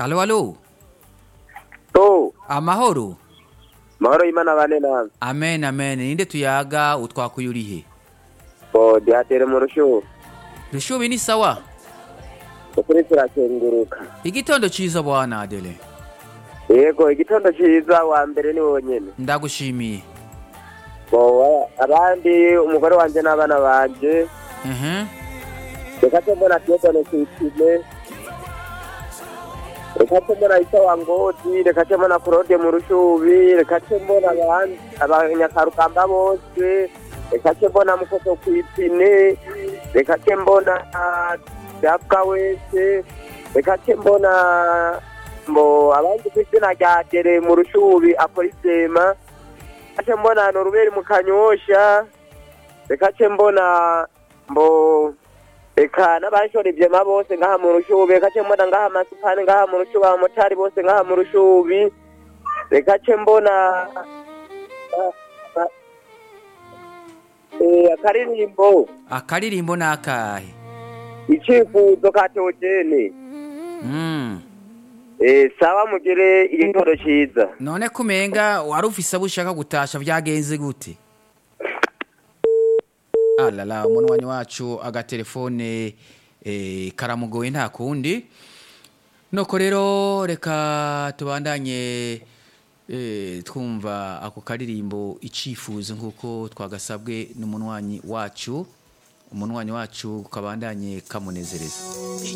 Alo, alo. to Amahoro. mahoro y'imana bane nawe Amen, amen. Ninde tuyaga utwakuye urihe? bo dihatere mu rushuhu Rushubi ni sawa. ukuri turakenguruka Igitondo ciza bwana Adele. yego igitondo ciza wa mbere ni wonyene Ndagushimiye. bo abandi umugore wanje n'abana banje Mhm. reka ce mbona tiyodone kwipine reka ce mbona isa wa ngodi reka ce mbona kurode mu rushubi reka ce mbona abandi abanyakarugamba bose reka ce mbona mukoso kwipine reka ce mbona dabwa wese reka ce mbona mbo abandi kw'izina rya dere mu rushubi akora isema reka ce mbona noruberi mu kanyosha reka ce mbona mbo reka n'abashora ivyema bose ngaha mu rushubi reka ce mbona ngaha amasupani ngaha mu rushubi abamotari bose ngaha mu rushubi reka ce mbona Eh, akaririmbo Akaririmbo nakahe? icifuzo ka teogene Mm. Eh, sawa mugire igitoro ciza None kumenga wari ufise abo ushaka gutasha vyagenze gute? Alala umunwanyi wacu agatelefone eh, karamugoye nta kundi. Noko rero reka tubandanye eh, twumva ako karirimbo icifuzo nkuko twagasabwe n'umunwanyi wacu umunwanyi wacu kabandanye kamunezereza